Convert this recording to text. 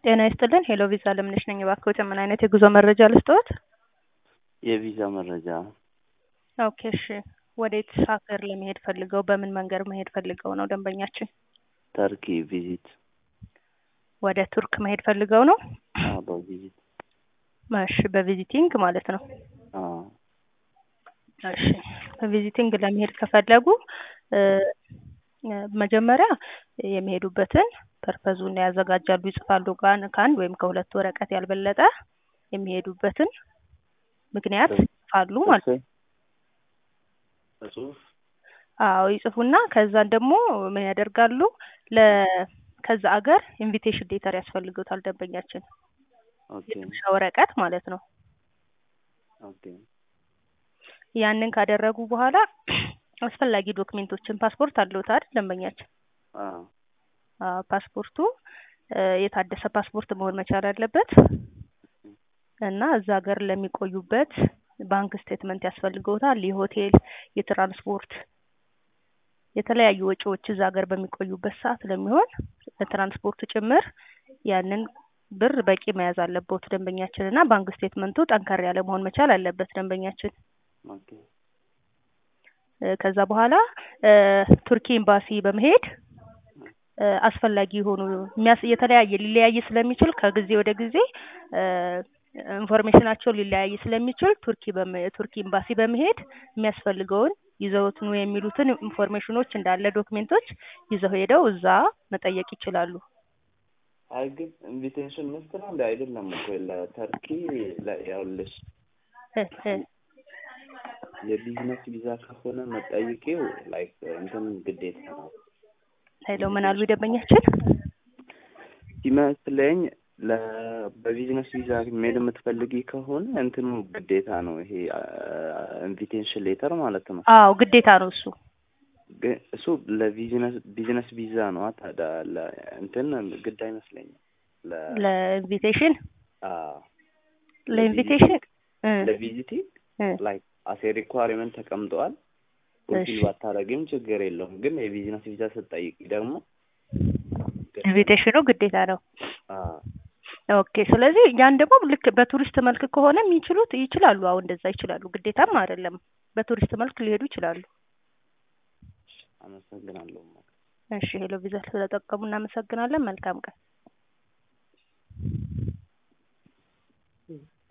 ጤና ይስጥልን ሄሎ ቪዛ ለምነሽ ነኝ። እባክዎት ምን አይነት የጉዞ መረጃ ልስጥዎት? የቪዛ መረጃ ኦኬ እሺ። ወዴት ሀገር ለመሄድ ፈልገው በምን መንገድ መሄድ ፈልገው ነው ደንበኛችን? ተርኪ ቪዚት ወደ ቱርክ መሄድ ፈልገው ነው? አዎ፣ በቪዚት እሺ፣ በቪዚቲንግ ማለት ነው። አዎ። እሺ፣ በቪዚቲንግ ለመሄድ ከፈለጉ እ መጀመሪያ የሚሄዱበትን ፐርፐዙን ያዘጋጃሉ፣ ይጽፋሉ። ጋን ከአንድ ወይም ከሁለት ወረቀት ያልበለጠ የሚሄዱበትን ምክንያት ይጽፋሉ ማለት ነው። በጽሁፍ አዎ ይጽፉና ከዛን ደግሞ ምን ያደርጋሉ ለ ከዛ አገር ኢንቪቴሽን ሌተር ያስፈልገውታል ደንበኛችን ኦኬ የግብዣ ወረቀት ማለት ነው። ኦኬ ያንን ካደረጉ በኋላ አስፈላጊ ዶክሜንቶችን ፓስፖርት አለዎት አይደል ደንበኛችን? አዎ አዎ ፓስፖርቱ እ የታደሰ ፓስፖርት መሆን መቻል አለበት እና እዛ ሀገር ለሚቆዩበት ባንክ ስቴትመንት ያስፈልገውታል። የሆቴል፣ የትራንስፖርት የተለያዩ ወጪዎች እዛ ሀገር በሚቆዩበት ሰዓት ለሚሆን ለትራንስፖርት ጭምር ያንን ብር በቂ መያዝ አለበት ደንበኛችን እና ባንክ ስቴትመንቱ ጠንከር ያለ መሆን መቻል አለበት ደንበኛችን። ኦኬ እ ከዛ በኋላ እ ቱርኪ ኤምባሲ በመሄድ እ አስፈላጊ የሆኑ የሚያስ የተለያየ ሊለያይ ስለሚችል ከጊዜ ወደ ጊዜ እ ኢንፎርሜሽናቸው ሊለያይ ስለሚችል ቱርኪ በመ ቱርኪ ኤምባሲ በመሄድ የሚያስፈልገውን ይዘውት ኑ የሚሉትን ኢንፎርሜሽኖች እንዳለ ዶክሜንቶች ይዘው ሄደው እዛ መጠየቅ ይችላሉ። አይ ግን ኢንቪቴሽን መስት ነው እንደ አይደለም እኮ ለተርኪ ለ- ያውልሽ እ እ የቢዝነስ ቪዛ ከሆነ መጠይቄው ላይክ እንትን ግዴታ ነው ሄለው ምን አሉ ደንበኛችን? ሲመስለኝ ለ በቢዝነስ ቪዛ መሄድ የምትፈልጊ ከሆነ እንትኑ ግዴታ ነው ይሄ ኢንቪቴሽን ሌተር ማለት ነው። አዎ ግዴታ ነው እሱ። ግን እሱ ለቢዝነስ ቢዝነስ ቪዛ ነው ታዲያ ለ እንትን ግድ አይመስለኝም። ለ ለኢንቪቴሽን አዎ ለኢንቪቴሽን እ ለቪዚቲንግ እ ላይክ አሴ ሪኳሪመንት ተቀምጠዋል። ፉልፊል እሺ ባታረጊም ችግር የለውም። ግን የቢዝነስ ቪዛ ስትጠይቂ ደግሞ ኢንቪቴሽኑ ግዴታ ነው። አዎ ኦኬ ስለዚህ ያን ደግሞ ልክ በቱሪስት መልክ ከሆነ የሚችሉት ይችላሉ። አዎ እንደዛ ይችላሉ። ግዴታም አይደለም። በቱሪስት መልክ ሊሄዱ ይችላሉ። አመሰግናለሁ። እሺ ሄሎ ቪዛ ስለጠቀሙ እናመሰግናለን። መልካም ቀን።